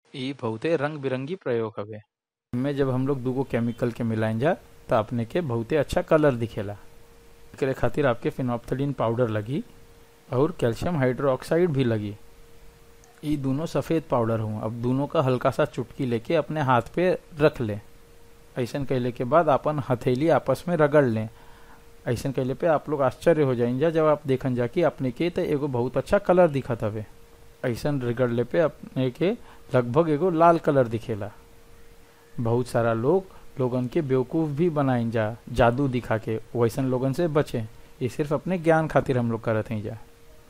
इ बहुते रंग बिरंगी प्रयोग हवे इनमें जब हम लोग दूगो केमिकल के मिलाइन जा तो अपने के बहुते अच्छा कलर दिखेला एकरे खातिर आपके फिनॉप्थलीन पाउडर लगी और कैल्शियम हाइड्रोक्साइड भी लगी ये दोनों सफ़ेद पाउडर हूँ अब दोनों का हल्का सा चुटकी लेके अपने हाथ पे रख ले ऐसा कैले के बाद अपन हथेली आपस में रगड़ लें ऐसा कैले पे आप लोग आश्चर्य हो जाएंगे जब आप देखन जा कि अपने के तो एगो बहुत अच्छा कलर दिखत हवे ऐसा रगड़ले पे अपने के लगभग एगो लाल कलर दिखेला बहुत सारा लोग लोगन के बेवकूफ़ भी बनाइन जा जादू दिखा के वैसन लोगन से बचे ये सिर्फ अपने ज्ञान खातिर हम लोग करत हैं जा